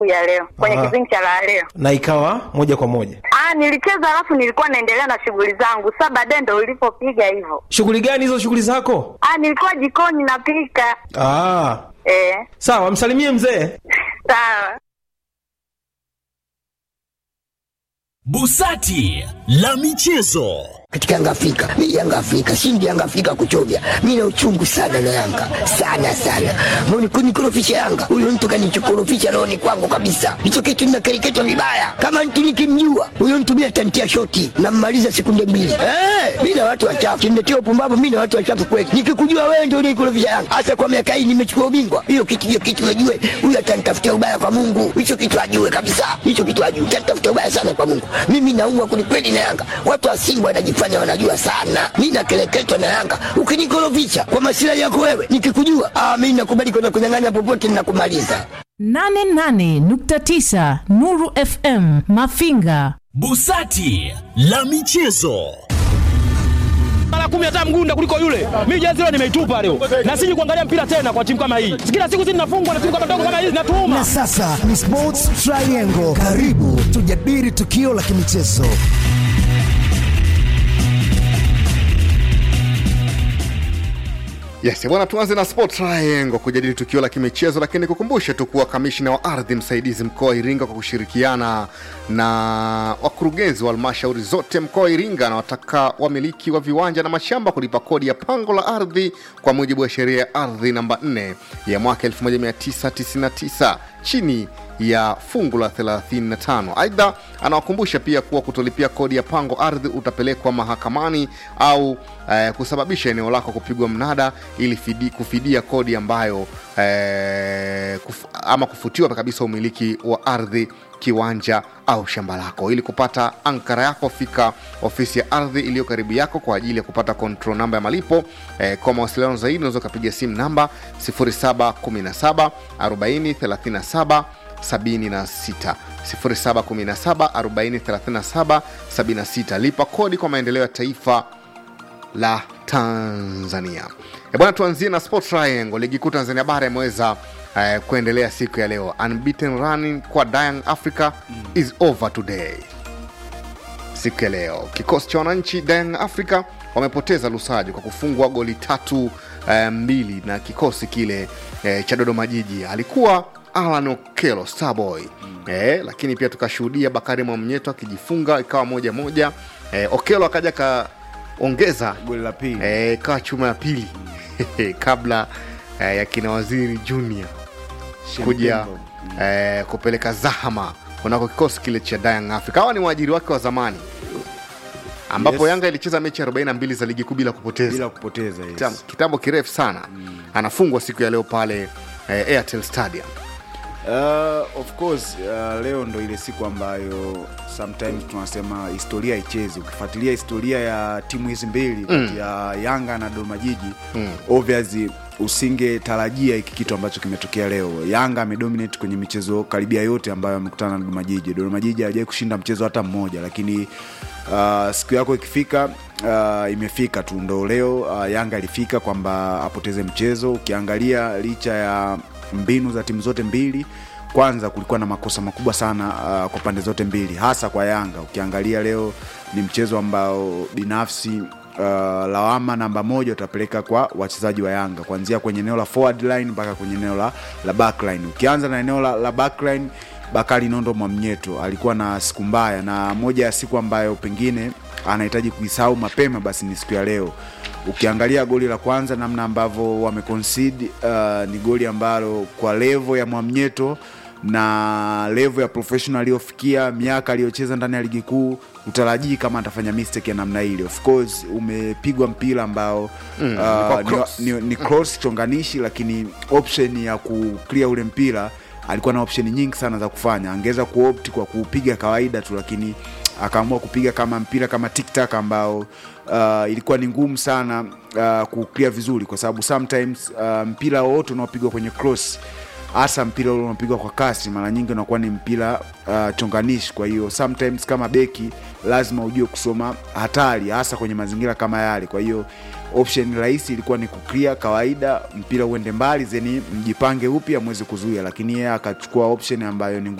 siku ya leo kwenye Aha. kipindi cha la leo. na ikawa moja kwa moja. Ah, nilicheza alafu nilikuwa naendelea na shughuli zangu. Sasa baadaye ndo ulipopiga hivyo. Shughuli gani hizo shughuli zako? Ah, nilikuwa jikoni napika. Ah, Eh, sawa, msalimie mzee. sawa. Busati la michezo. katika Yanga Afrika. Mimi Yanga Afrika, shindi Yanga Afrika kuchovya. Mimi na uchungu sana na Yanga. Sana sana. Mbona kunikorofisha Yanga? Huyo mtu kanichokorofisha roho ni kwangu kabisa. Hicho kitu ninakereketwa vibaya. Kama mtu nikimjua, huyo mtu mimi atantia shoti na mmaliza sekunde mbili. Eh, mimi na watu wachafu. Kindetea upumbavu mimi na watu wachafu kweli. Nikikujua wewe ndio unikorofisha Yanga. Hasa kwa miaka hii nimechukua ubingwa. Hiyo kitu hiyo kitu najue. Huyo atanitafutia ubaya kwa Mungu. Hicho kitu ajue kabisa. Hicho kitu ajue. Atanitafutia ubaya sana kwa Mungu. Mimi naumwa kwelikweli na Yanga. Watu wa Simba wanajifanya wanajua sana. Mimi nakeleketwa na Yanga. Ukinikorofisha kwa masilahi yako wewe, nikikujua, ah, mimi nakubali kwenda kunyang'anya popote ninakumaliza. 88.9 Nuru FM Mafinga. Busati la michezo. mara kumi hata mgunda kuliko yule. Mimi jezi leo nimeitupa leo, na siji kuangalia mpira tena kwa timu kama hii. Kila siku sisi tunafungwa na timu kama ndogo kama hizi, natuuma Na sasa ni Sports Triangle. Karibu tujadili tukio la kimichezo. Yes, bwana tuanze na Sport Triangle kujadili tukio la kimichezo, lakini kukumbushe tu kuwa kamishna wa ardhi msaidizi mkoa wa Iringa kwa kushirikiana na wakurugenzi wa halmashauri zote mkoa wa Iringa anawataka wamiliki wa viwanja na mashamba kulipa kodi ya pango la ardhi kwa mujibu wa sheria ya ardhi namba 4 ya mwaka 1999 chini ya fungu la 35. Aidha, anawakumbusha pia kuwa kutolipia kodi ya pango ardhi utapelekwa mahakamani au eh, kusababisha eneo lako kupigwa mnada ili fidi, kufidia kodi ambayo eh, kuf, ama kufutiwa kabisa umiliki wa ardhi kiwanja au shamba lako. Ili kupata ankara yako, fika ofisi ya ardhi iliyo karibu yako kwa ajili ya kupata control namba ya malipo. Eh, kwa mawasiliano zaidi unaweza ukapiga simu namba 0717 40 37 76 0717 40 37 76. Lipa kodi kwa maendeleo ya taifa la Tanzania. E bwana, tuanzie na Sport Triangle. Ligi kuu Tanzania bara imeweza eh, kuendelea siku ya leo. Unbeaten running kwa Young Africa is over today. Siku ya leo kikosi cha wananchi Young Africa wamepoteza Lusajo kwa kufungwa goli tatu eh, mbili na kikosi kile eh, cha Dodoma Jiji. Alikuwa Alan Okelo Starboy eh, lakini pia tukashuhudia Bakari Mwamnyeto akijifunga ikawa moja moja. Eh, Okelo akaja kaongeza goli la pili eh, ikawa chuma ya pili kabla eh, ya kina Waziri Junior kuja Shemtembo. eh, kupeleka zahama kunako kikosi kile cha Young Africa. Hawa ni waajiri wake wa zamani ambapo Yes. Yanga ilicheza mechi 42 za ligi kuu bila kupoteza bila kupoteza yes. Kitam- kitambo kirefu sana anafungwa siku ya leo pale eh, Airtel Stadium. Uh, of course uh, leo ndo ile siku ambayo sometimes tunasema historia ichezi ukifuatilia historia ya timu hizi mbili kati ya yanga na dodoma jiji Mm. obviously usingetarajia hiki kitu ambacho kimetokea leo yanga amedominate kwenye michezo karibia yote ambayo amekutana na dodoma jiji dodoma jiji hajawai kushinda mchezo hata mmoja lakini uh, siku yako ikifika uh, imefika tu ndo leo uh, yanga ilifika kwamba apoteze mchezo ukiangalia licha ya mbinu za timu zote mbili kwanza kulikuwa na makosa makubwa sana uh, kwa pande zote mbili hasa kwa yanga ukiangalia leo ni mchezo ambao binafsi uh, lawama namba moja utapeleka kwa wachezaji wa yanga kuanzia kwenye eneo la forward line mpaka kwenye eneo la, la backline ukianza na eneo la, la backline bakari nondo mwamnyeto alikuwa na siku mbaya na moja ya siku ambayo pengine anahitaji kuisahau mapema basi ni siku ya leo ukiangalia goli la kwanza namna ambavyo wameconcede uh, ni goli ambalo kwa levo ya mwamnyeto na levo ya professional aliyofikia miaka aliyocheza ndani ya ligi kuu utarajii kama atafanya mistake ya namna ile of course umepigwa mpira ambao Mm, uh, kwa cross. ni, ni, ni cross chonganishi lakini option ya kuclear ule mpira alikuwa na option nyingi sana za kufanya angeweza kuopt kwa kupiga kawaida tu lakini akaamua kupiga kama mpira kama tiktak ambao uh, ilikuwa ni ngumu sana uh, kuclear vizuri kwa sababu sometimes uh, mpira wowote unaopigwa kwenye cross hasa mpira ule unapigwa kwa kasi mara nyingi unakuwa ni mpira uh, chonganishi kwa hiyo sometimes kama beki lazima ujue kusoma hatari hasa kwenye mazingira kama yale kwa hiyo option rahisi ilikuwa ni kuclear kawaida mpira uende mbali zeni mjipange upya mweze kuzuia lakini yeye akachukua option ambayo ni